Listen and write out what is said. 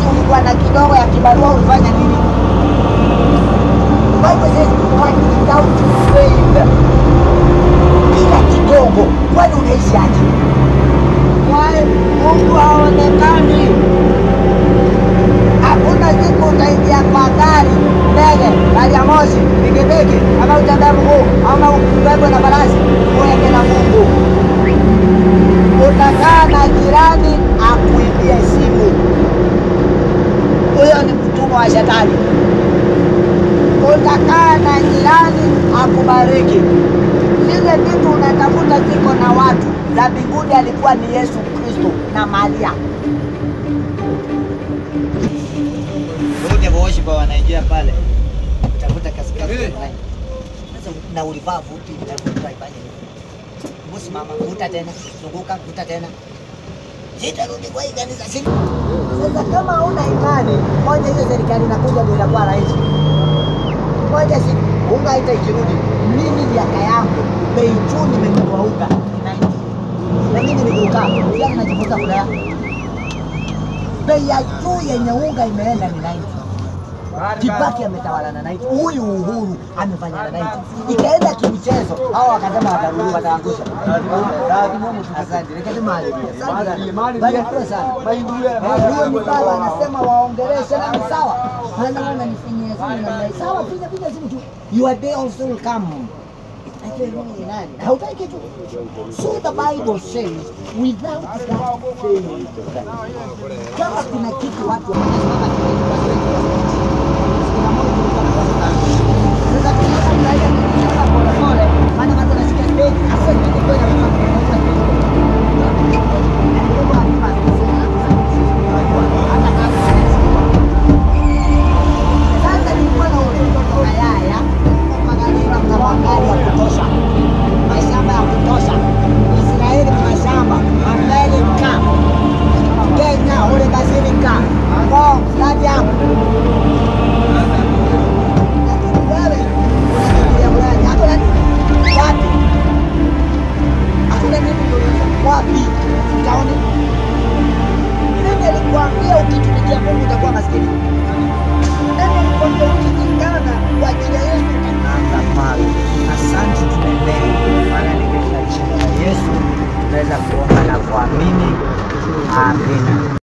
wakati ulikuwa na kidogo ya kibarua ulifanya nini? Bible says but without faith, bila kidogo, kwani unaishi aje? Why Mungu haonekani? Hakuna siku utaingia kwa gari, ndege, gari ya moshi, pikipiki, ama utembea mguu, ama ubebwe na farasi, uende na Mungu. Utakaa na jirani akuibie simu, huyo ni mtumwa wa shetani. Utakaa na jirani akubariki. Zile vitu unatafuta ziko na watu, za mbinguni alikuwa ni Yesu Kristo na Maria. Wote worshipa wanaingia pale. Tafuta kasikasi fulani. Sasa na ulivaa vuti na vuti haifanye nini? Bosi mama, vuta tena, zunguka, vuta tena. Sitarudi kwa hii kanisa si. Sasa kama huna imani, moja hiyo serikali inakuja ndio itakuwa rahisi. Moja si unga haita ikirudi. Mimi miaka yangu bei juu nimenunua unga ni 90. Na mimi nikukaa, pia najifunza kulea. Bei ya juu yenye unga imeenda ni 90. Kibaki ametawala na 90. Huyu Uhuru amefanya na 90. Ikaenda kimchezo, hao wakasema watarudi wataangusha. Asante. Nikasema asante. Barikiwe sana. Eh, Huyo ni baba anasema waongeleshe na ni sawa. Maana wana nifinyia simu namna hii. Sawa, piga piga simu tu. Your day also will come. Ati Mungu ni nani? Hautaki tu. So the Bible says without that faith. Kama kuna kitu watu wanasimama sasa tunaona mnaenda kukimbia polepole, maana watu wanasikia stage, hasa kitu kwenda sasa nilikuwa na utoto na yaya Magalila mna magari ya kutosha, mashamba ya kutosha. Israeli mna mashamba, Amerika, Kenya, ule Basilica, Ngong, Stadium. Lakini wewe unakimbilia Ulaya. Hakuna nini? Wapi? Hakuna nini kuuliza. Wapi? Utaona. Nani alikwambia ukitumikia Mungu utakuwa maskini? Nani alikwambia ukijingana kwa ajili ya Yesu utaanza pale? Asante, tunaendelea. Maana ni katika jina la Yesu tunaweza kuomba na kuamini. Amina.